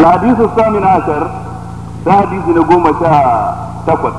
الحديث الثامن عشر ده حديث نقوم شاء تقوت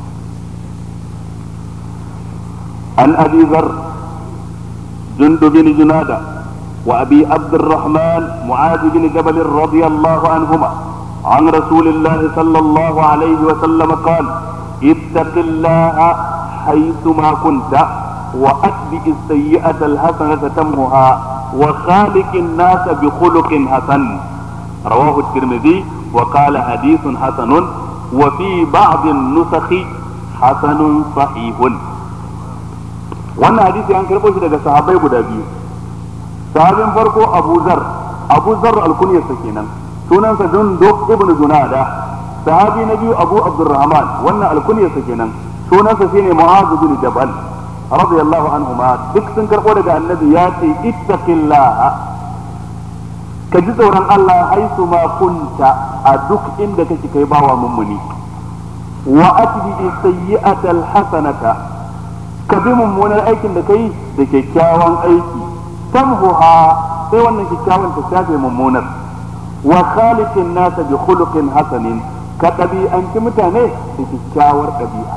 عن أبي ذر جند بن جنادة وأبي عبد الرحمن معاذ بن جبل رضي الله عنهما عن رسول الله صلى الله عليه وسلم قال اتق الله حيثما كنت وأتبع السيئة الحسنة تمها وخالق الناس بخلق حسن رواه الترمذي وقال حديث حسن وفي بعض النسخ حسن صحيح wannan hadisi an karɓo shi daga sahabbai guda biyu sahabin farko abu zar abu zar alkunyarsa kenan sunansa junduk ibnu junada sahabi na biyu abu abdurrahman wannan alkunyarsa kenan sunansa shine mu'adh bin jabal radiyallahu anhuma duk sun karɓo daga annabi ya ce ittaqillaha ka ji tsoron Allah haisu ma kunta a duk inda kake kai bawa mummuni wa atbi sayyi'atal hasanata ka bi mummunar aikin da kai da kyakkyawan aiki tamhuha sai wannan kyakkyawan ta shafe mummunar wa khaliqin nasa bi khuluqin hasanin ka ɗabi'anci mutane da kyakkyawar ɗabi'a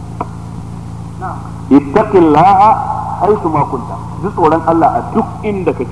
ittaqillaha haisu ma kunta ji tsoron Allah a duk inda kake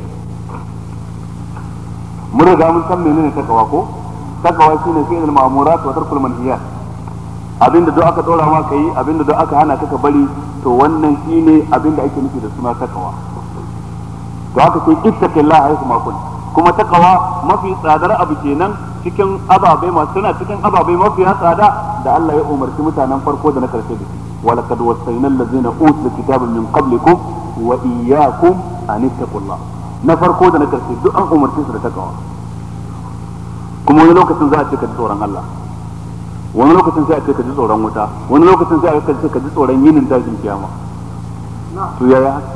mun riga mun san menene takawa ko takawa shine fi'il ma'murat wa tarkul manhiyat abinda duk aka dora ma kai abinda duk aka hana ka ka bari to wannan shine abinda ake nufi da suna takawa to aka ce ittaqillah haythu ma kun kuma takawa mafi tsadar abu kenan cikin ababai masu suna cikin ababai mafi tsada da Allah ya umarci mutanen farko da na karshe da shi ولقد وصينا الذين اوتوا الكتاب من قبلكم واياكم ان اتقوا الله na farko da na karshe duk an umarce su da takawa kuma wani lokacin za a ce ka ji tsoron Allah wani lokacin sai a ce ka ji tsoron wuta wani lokacin sai a ce ka ji tsoron yinin tashin kiyama to yaya haka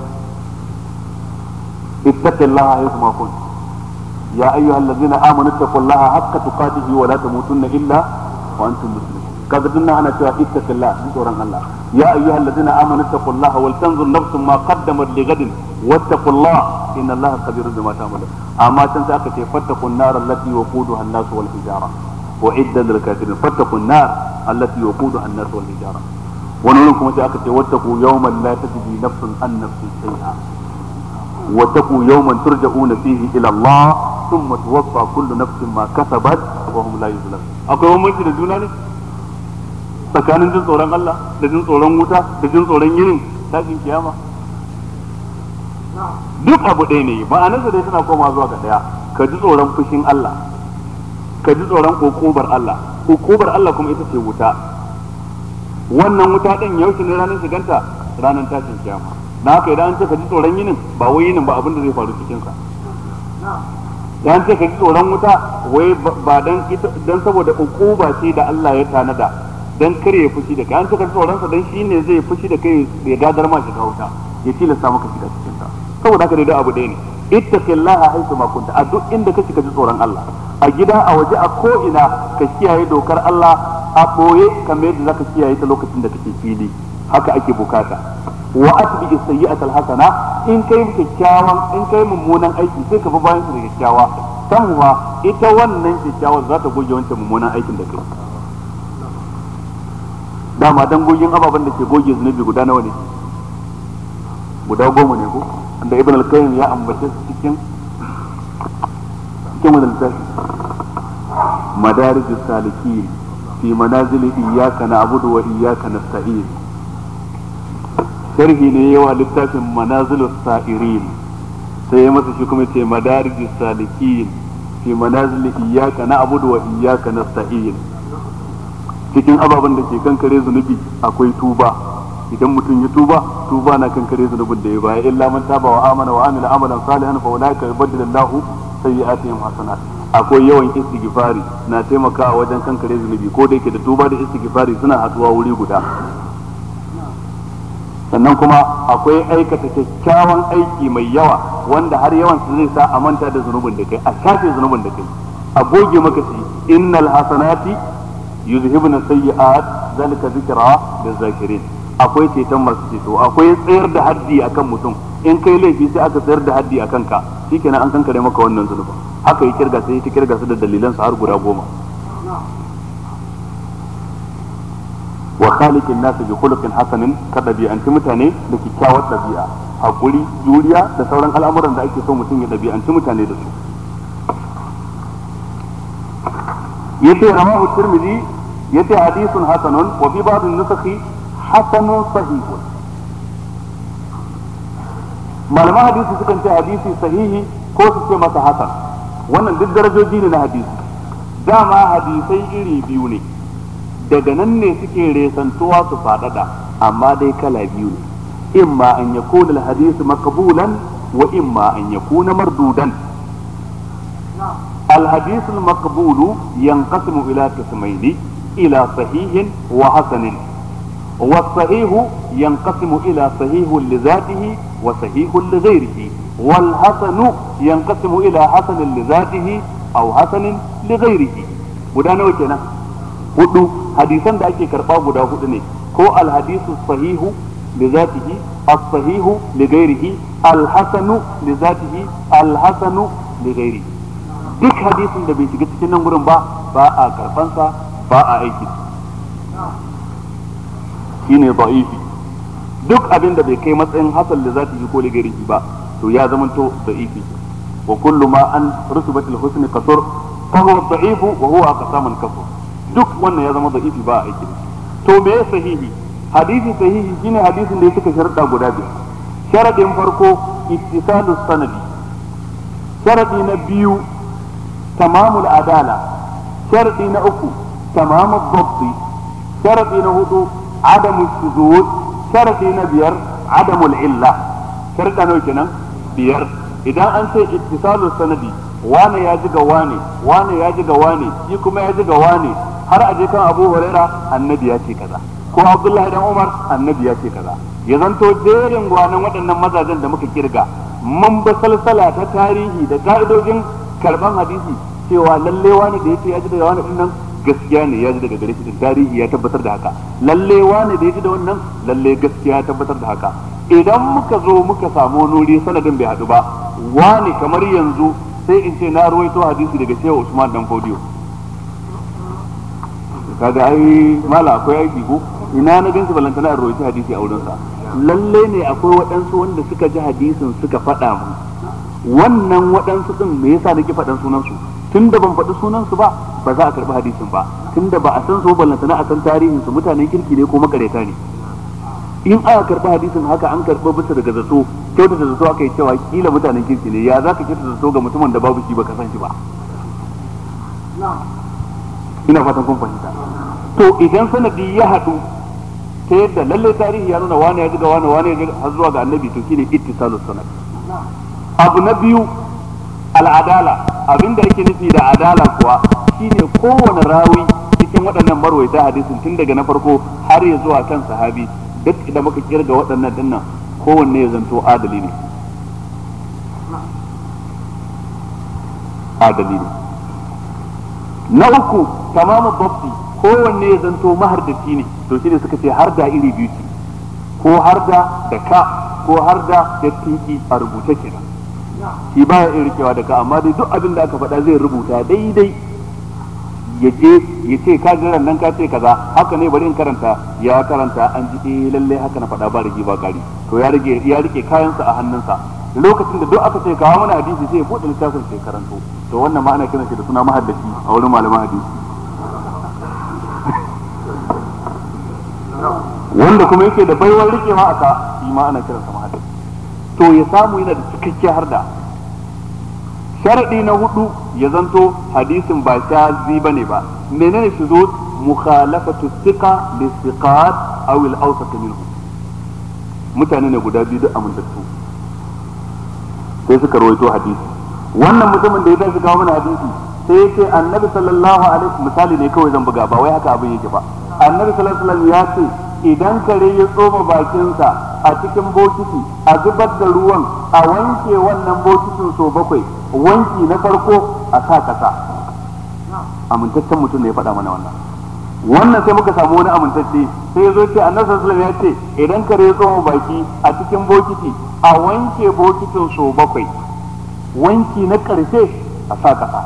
ittaqillaha haythu ma kunt ya ayyuhallazina amanu ittaqullaha haqqa tuqatihi wa la tamutunna illa wa antum muslimun kaga dinnan ana cewa ittaqillah ji tsoron Allah ya ayyuhal ladina amanu taqullaha wal tanzur nafsun ma qaddamat li gadin wattaqullah inna Allaha khabirun bima ta'malun amma can sai aka ce fattaqun nar allati waquduha an-nas wal hijara wa idda lil kafirin fattaqun nar allati waquduha an-nas wal hijara wani wurin kuma sai aka ce wattaqu yawman la tajzi nafsun an nafsin shay'a wattaqu yawman turja'una fihi ila Allah thumma tuwaffa kullu nafsin ma kasabat wa hum la yuzlamun akwai bambanci da juna ne tsakanin jin tsoron Allah da jin tsoron wuta da jin tsoron yinin tashin kiyama duk abu ɗaya ne ma'anarsa dai tana koma zuwa ga ɗaya ka ji tsoron fushin Allah ka ji tsoron hukubar Allah hukubar Allah kuma ita ce wuta wannan wuta ɗin yaushe ne ranar shiganta ranar tashin kiyama na haka idan an ce ka ji tsoron yinin ba wai yinin ba abin da zai faru cikinsa da an ce ka ji tsoron wuta wai ba dan dan saboda hukuba ce da Allah ya tanada dan kare ya fushi da kai an cika tsoron sa dan shine zai fushi da kai ya gadar ma shiga wuta ya tilasta maka shiga cikin ta saboda haka dai da abu ɗaya ne ittaqillaha haythu ma kunta a duk inda kake ka ji tsoron Allah a gida a waje a ko ina ka kiyaye dokar Allah a boye kamar yadda zaka kiyaye ta lokacin da kake fili haka ake bukata wa atbi sayyi'ata alhasana in kai kyakkyawan in kai mummunan aiki sai ka bi bayan su da kyakkyawa tanwa ita wannan kyakkyawan za ta goge wancan mummunan aikin da kai dama dangogin ababen da ke goge zunubi guda nawa ne guda goma ne ko da ibn al-qayyim ya ambace su cikin cikin wannan littafi madarijus salikin fi manazil iyyaka na'budu wa iyyaka nasta'in sharhi ne yawa littafin manazilus sa'irin sai ya masa shi kuma ce madarijus salikin fi manazil iyyaka na'budu wa iyyaka nasta'in cikin ababen da ke kankare zunubi akwai tuba idan mutum ya tuba tuba na kankare zunubin da ya baya illa man taba wa amana wa amila amalan salihan fa ulaika yubaddilu Allahu sayyi'atihim hasanat akwai yawan istighfari na taimakawa wajen kankare zunubi ko da yake da tuba da istighfari suna haduwa wuri guda sannan kuma akwai aikata kyakkyawan aiki mai yawa wanda har yawan su zai sa a manta da zunubin da kai a shafe zunubin da kai a goge maka shi innal hasanati yuzhibuna sayyi'at zalika zikra lizakirin akwai ceton masu ceto akwai tsayar da haddi akan mutum in kai laifi sai aka tsayar da haddi akan ka shikenan an kankare maka wannan zunuba haka ya kirga sai ta kirga su da dalilan su har guda goma wa khaliqin nas bi khuluqin hasanin ka dabi'anci mutane da kyakkyawar dabi'a hakuri juriya da sauran al'amuran da ake so mutum ya dabi'anci mutane da su yace rawahu tirmidhi yace hadithun hasanun wa fi ba'd an-nusakhi hasanun sahihun malaman hadisi sukan ce hadisi sahihi ko su ce masa hasan wannan duk darajoji ne na hadisi dama hadisai iri biyu ne daga nan ne suke resantuwa su faɗaɗa amma dai kala biyu ne imma an yakuna al-hadith maqbulan wa imma an yakuna mardudan الحديث المقبول ينقسم إلى قسمين إلى صحيح وحسن والصحيح ينقسم إلى صحيح لذاته وصحيح لغيره والحسن ينقسم إلى حسن لذاته أو حسن لغيره ودانا وكنا hudu hadisan da ake karba guda hudu ne ko alhadisu sahihu li zatihi as-sahihu li ghairihi al-hasanu li zatihi al-hasanu li ghairihi duk hadisin da bai shiga cikin nan gurin ba ba a karfansa ba a aiki shine da'ifi duk abin da bai kai matsayin hasan da zata yi ko ligarihi ba to ya zamanto da'ifi wa kullu ma an rusubatil husni kasur fa huwa da'ifu wa huwa aqsamun kasur duk wannan ya zama da'ifi ba a aiki to me sahihi hadisi sahihi shine hadisin da ya suka sharuɗa guda biyar sharadin farko ittisalus sanadi sharadi na biyu تمام العدالة شرطي نأكو تمام الضبط شرطي نهدو عدم الشذوذ شرطي نبير عدم العلة شرطي نوكنا بير إذا أنت اتصال السندي وانا ياجي واني وانا ياجي واني يكما ياجي واني har aje kan Abu Huraira annabi ya ce kaza ko Abdullahi dan Umar annabi ya ce kaza ya zanto jerin gwanan waɗannan mazajen da muka kirga mun ba salsala ta tarihi da ka'idojin karban hadisi cewa lalle wani da yace ya ji daga wani dinnan gaskiya ne ya ji daga gare shi tarihi ya tabbatar da haka lalle wani da ya ji da wannan lalle gaskiya ya tabbatar da haka idan muka zo muka samu nuri sanadin bai hadu ba wani kamar yanzu sai in ce na ruwaito hadisi daga shehu Usman dan Fodiyo kaga ai mala akwai aiki ko ina na gansu balantana a ruwaito hadisi a wurinsa lalle ne akwai waɗansu wanda suka ji hadisin suka faɗa mu wannan waɗansu ɗin me yasa nake faɗan sunansu tun da ban faɗi sunansu ba ba za a karɓi hadisin ba tun da ba a san su ballantana a san tarihin su mutanen kirki ne ko makareta ne in aka karɓi hadisin haka an karɓi bisa daga zato kyauta da zato aka yi cewa kila mutanen kirki ne ya za ka kyauta da zato ga mutumin da babu shi baka san shi ba ina fatan kun fahimta to idan sanadi ya haɗu ta yadda lallai tarihi ya nuna wani ya ji ga wani wani ya ji har zuwa ga annabi to shine ittisalus sanad abu na biyu al'adala abinda yake nufi da adala kuwa shine kowane rawi cikin waɗannan marwaita hadisin tun daga na farko har ya zuwa kan sahabi duk da muka kirga waɗannan dinnan kowanne ya zanto adali ne adali ne na uku tamamu babbi kowanne ya zanto mahardaci ne to shine suka ce har da iri biyu ce ko har da da ka ko har da da tiki a rubuce kenan shi baya iya rikewa da ka amma dai duk abin da aka faɗa zai rubuta daidai ya je ya ce ka ji nan ka ce kaza haka ne bari in karanta ya karanta an ji eh lalle haka na faɗa ba rigi ba kari to ya rike ya rike kayansa a hannunsa lokacin da duk aka ce kawo mana hadisi sai ya buɗe littafin sai karanto to wannan ma ana kiran shi da suna mahaddaci a wurin malaman hadisi wanda kuma yake da baiwar rikewa a ka shi ma ana kiransa mahaddaci to ya samu yana da cikakkiyar harda sharadi na hudu ya zanto hadisin ba shazi bane ba menene shi zo mukhalafatu thiqa li thiqat aw al awsat minhu mutane ne guda biyu duk amintattu sai suka rawaito hadisi wannan mutumin da ya tashi kawo mana hadisi sai ya ce annabi sallallahu alaihi misali ne kawai zan buga ba wai haka abin yake ba annabi sallallahu alaihi wasallam ya ce idan kare ya tsoma bakinsa a cikin bokiti a zubar da ruwan a wanke wannan bokitin so bakwai wanki na farko a sa kasa amintaccen mutum ne ya faɗa mana wannan wannan sai muka samu wani amintacce sai ya zo ce annabi sallallahu alaihi wasallam ya ce idan kare ya tsoma baki a cikin bokiti a wanke bokitin so bakwai wanki na ƙarshe a sa kasa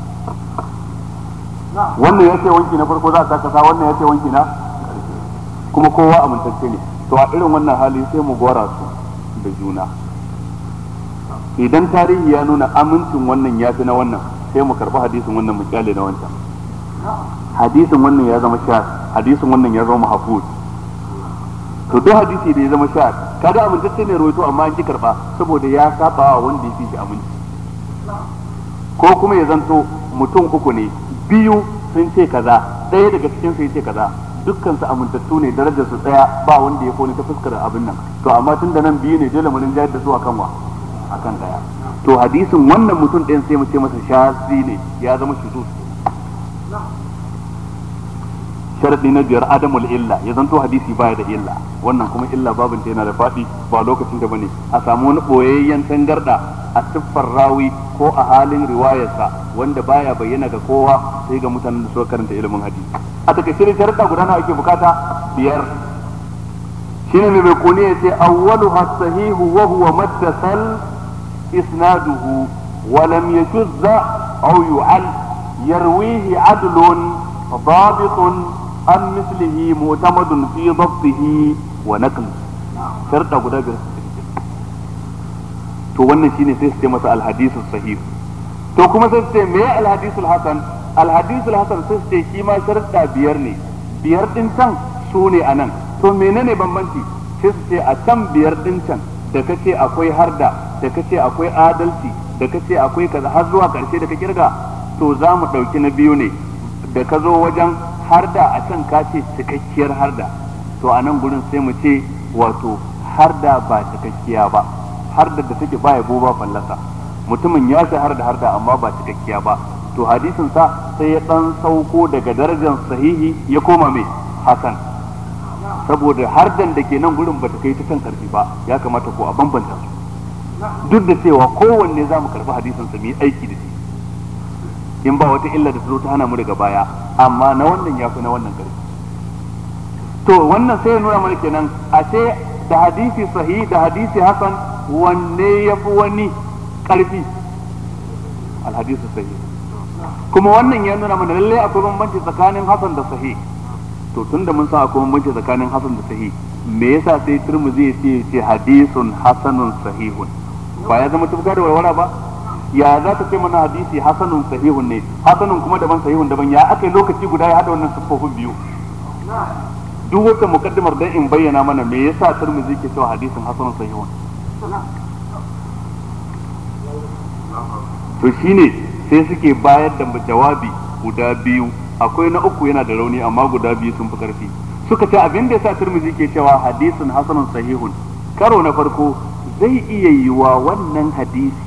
wannan ya ce wanki na farko za a sa kasa wannan ya ce wanki na kuma kowa amintacce ne to a irin wannan hali sai mu gora su da juna idan tarihi ya nuna amincin wannan ya fi na wannan sai mu karɓi hadisin wannan mu kyale na wancan hadisin wannan ya zama sha hadisin wannan ya zama mahfuz to duk hadisi da ya zama sha kaga amintacce ne rawaito amma an ki karba saboda ya saba wa wanda ya fi shi aminci ko kuma ya zanto mutum uku ne biyu sun ce kaza ɗaya daga cikin su ya ce kaza dukkan su amintattu ne darajar su tsaya ba wanda ya kone ta fuskar abin nan to amma tun da nan biyu ne dole mu rinjayar da su akan wa akan daya to hadisin wannan mutum ɗayan sai mu ce masa shazi ne ya zama shuzuz sharadi na biyar adamul illa ya zanto hadisi baya da illa wannan kuma illa babin ta yana da faɗi ba lokacin da bane a samu wani boyayyen tangarda a siffar rawi ko a halin riwayarsa wanda baya bayyana ga kowa sai ga mutanen da suka karanta ilimin hadisi a takaice ne sharuɗa guda nawa ake bukata biyar shine mai bai kone ya ce awwaluha sahihu wa huwa mattasal isnaduhu wa lam yashuzza aw yu'al yarwihi adlun ضابط عن مثله معتمد في ضبطه ونقله شرطة guda biyar to wannan shine sai su ce masa alhadisu sahih to kuma sai su ce me alhadisu hasan alhadisu hasan sai su ce shi ma sharɗa biyar ne biyar din can su ne anan to menene bambanci sai su ce a can biyar din can da kace akwai harda da kace akwai adalci da kace akwai kaza har zuwa karshe da ka kirga to za mu ɗauki na biyu ne da ka zo wajen harda a can ka ce cikakkiyar harda to a nan gurin sai mu ce wato harda ba cikakkiya ba harda da take ba yabo ba fallasa mutumin ya shahar da harda amma ba cikakkiya ba to hadisin sa sai ya dan sauko daga darajar sahihi ya koma mai hasan saboda hardan da ke nan gurin bata kai ta kan karfi ba ya kamata ko a bambanta su duk da cewa kowanne za mu karbi hadisin sa mu yi aiki da shi in ba wata illa da ta zo ta hana mu daga baya amma na wannan ya fi na wannan karfi to wannan sai ya nuna mana kenan ashe da hadisi sahih da hadisi hasan wanne ya fi wani karfi alhadisu sahih kuma wannan ya nuna mana lallai akwai bambanci tsakanin hasan da sahih to tunda mun san akwai bambanci tsakanin hasan da sahih me yasa sai turmuzi ya ce ce hadisun hasanun sahihun ba ya zama tufka da warwara ba ya za ta ce mana hadisi hasanun sahihun ne hasanun kuma daban sahihun daban ya aka lokaci guda ya hada wannan siffofin biyu duk wata mukaddimar dan in bayyana mana me yasa turmuzi ke cewa hadisin hasanun sahihun to shine sai suke bayar da jawabi guda biyu akwai na uku yana da rauni amma guda biyu sun fi karfi suka ce abin da yasa turmuzi ke cewa hadisin hasanun sahihun karo na farko zai iya yiwa wannan hadisi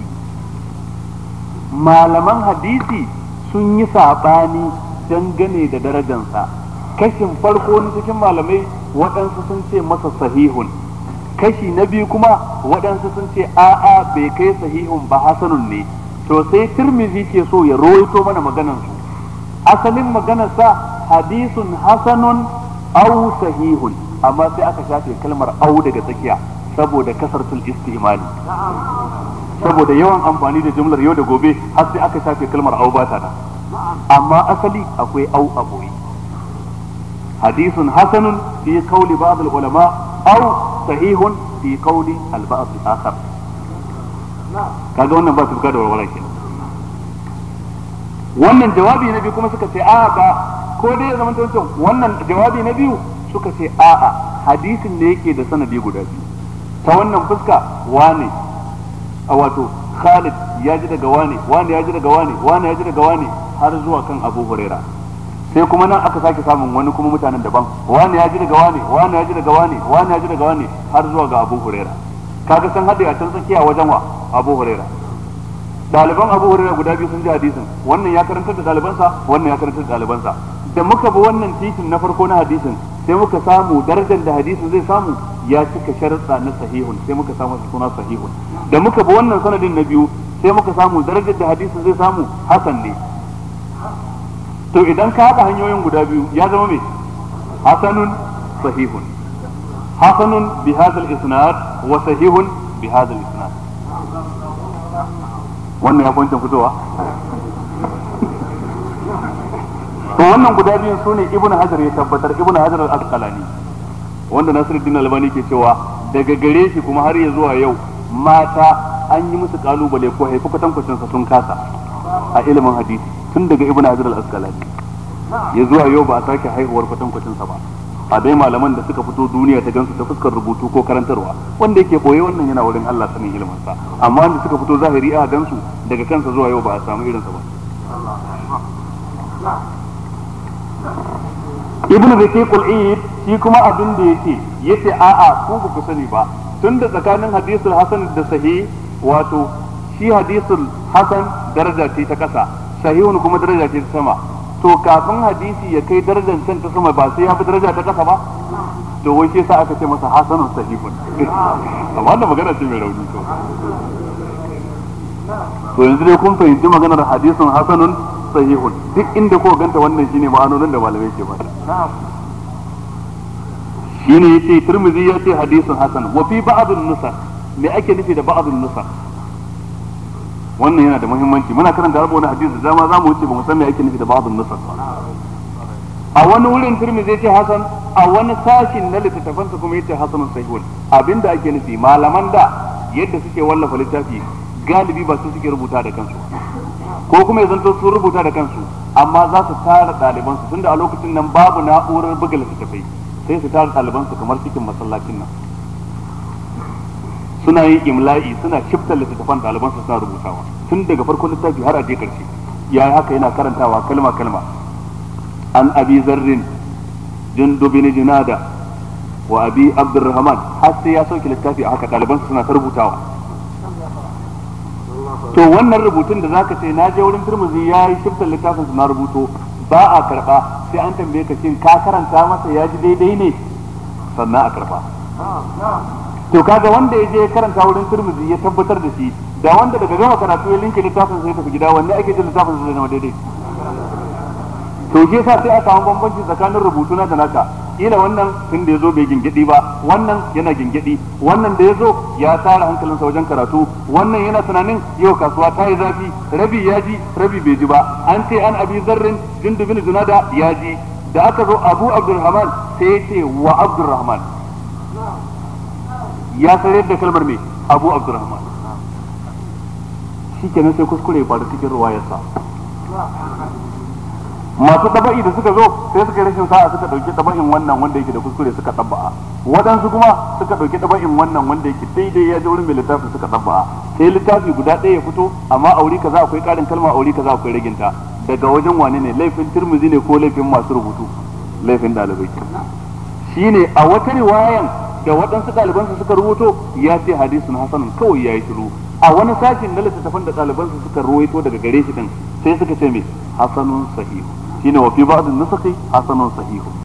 malaman hadisi sun yi saɓani dangane da darajansa kashin farko na cikin malamai waɗansu sun ce masa sahihun kashi na biyu kuma waɗansu sun ce a'a bai kai sahihun ba hasanun ne to sai tirmizi ke so ya rawaito mana maganansu asalin maganarsa hadisun hasanun au sahihun amma sai aka shafe kalmar au daga tsakiya saboda kasartul istimali saboda yawan amfani da jumlar yau da gobe har sai aka shafe kalmar au ba ta amma asali akwai au a boye hadisun hasanun fi qawli ba'd ulama au sahihun fi qawli al-ba'd al-akhar kaga wannan ba su da warwara kenan wannan jawabi na biyu kuma suka ce a'a ba ko dai ya zama wancan wannan jawabi na biyu suka ce a'a hadisin ne yake da sanadi guda biyu ta wannan fuska wane a wato Khalid ya ji daga wane wane ya ji daga wane wane ya ji daga wane har zuwa kan Abu Huraira sai kuma nan aka sake samun wani kuma mutanen daban wane ya ji daga wane wane ya ji daga wane wane ya ji daga wane har zuwa ga Abu Huraira kaga san hade a can tsakiya wajen wa Abu Huraira ɗaliban Abu Huraira guda biyu sun ji hadisin wannan ya karantar da ɗalibansa wannan ya karantar da ɗalibansa da muka bi wannan titin na farko na hadisin sai muka samu darajar da hadisin zai samu ya cika sharuɗa na sahihun sai muka samu suna sahihun da muka bi wannan sanadin na biyu sai muka samu darajar da hadisin zai samu hasan ne to idan ka haɗa hanyoyin guda biyu ya zama me hasanun sahihun hasanun bi hadha isnad wa sahihun bi hadha isnad wannan ya kwancin fitowa to wannan guda biyun sune ibn hajar ya tabbatar ibn hajar al-asqalani wanda nasiruddin albani ke cewa daga gare shi kuma har ya zuwa yau mata an yi musu kalubale ko haifi kwatankwacin sa sun kasa a ilimin hadisi tun daga ibn hajar al-asqalani ya zuwa yau ba a sake haihuwar kwatankwacin sa ba a dai malaman da suka fito duniya ta gansu ta fuskar rubutu ko karantarwa wanda yake boye wannan yana wurin Allah sanin ilimin sa amma wanda suka fito zahiri a gansu daga kansa zuwa yau ba a samu irinsa ba ibn rafiqul eid shi kuma abin da yake yace a'a ku ba ku sani ba tunda tsakanin hadisul hasan da sahih wato shi hadisul hasan daraja ce ta kasa sahihun kuma daraja ce ta sama to kafin hadisi ya kai darajar can ta sama ba sai ya fi daraja ta kasa ba to wai shi yasa aka ce masa hasanun sahihun amma wannan magana ce mai rauni to to yanzu dai kun fahimci maganar hadisin hasanun sahihun duk inda ko ganta wannan shine ma'anonin da malamai ke bada shine yace Tirmidhi ya ce hadisin hasan wa fi ba'd an-nusakh me ake nufi da ba'd an-nusakh wannan yana da muhimmanci muna karanta rabu wani hadisi da dama za mu wuce ba mu san me ake nufi da ba'd an-nusakh a wani wurin Tirmidhi ya ce hasan a wani sashin na littattafansa kuma yace hasanun sahihun abinda ake nufi malaman da yadda suke wallafa littafi galibi ba su suke rubuta da kansu ko kuma ya zanto sun rubuta da kansu amma za su tara ɗalibansu tunda a lokacin nan babu na'urar buga littattafai sai su tara ɗalibansu kamar cikin masallacin nan suna yin imla'i suna shiftar littattafan ɗalibansu suna rubutawa tun daga farkon littafi har a je karshe ya haka yana karantawa kalma kalma an abi zarrin jundubin jinada wa abi abdurrahman har sai ya sauke littafi a haka ɗalibansu suna ta rubutawa to wannan rubutun da zaka ce na je wurin turmuzi ya yi shiftar littafin na rubuto ba a karba sai an tambaye ka shin ka karanta masa ya ji daidai ne sannan a karba to kaga wanda ya je karanta wurin turmuzi ya tabbatar da shi da wanda daga gama karatu ya linke littafin sai tafi gida wanne ake jin littafin zai zama daidai to shi yasa sai a samu bambanci tsakanin rubutu na da naka kila wannan tun da yazo bai gingidi ba wannan yana gingidi wannan da yazo ya tsara hankalinsa wajen karatu wannan yana tunanin yau kasuwa ta yi zafi rabi ya ji rabi bai ji ba an ce an abi zarrin jundubin junada ya ji da aka zo abu abdurrahman sai ya ce wa abdurrahman ya sanar da kalmar mai abu abdurrahman shi kenan sai kuskure ya faru cikin ruwayarsa masu taba'i da suka zo sai suka rashin sa'a suka dauki taba'in wannan wanda yake da kuskure suka tabba'a waɗansu kuma suka dauki taba'in wannan wanda yake daidai ya ji wurin mai littafin suka tabba'a sai littafi guda ɗaya ya fito amma auri kaza akwai ƙarin kalma auri kaza akwai raginta daga wajen wane ne laifin turmuzi ne ko laifin masu rubutu laifin ɗalibai shine a wata riwayan da waɗansu ɗalibansu suka rubuto ya ce hadisun hasanun kawai ya yi shiru a wani sashin na littattafan da ɗalibansu suka ruwaito daga gare shi din sai suka ce me hasanun sahihu shine wa fi ba'd nusakhi hasanun sahihu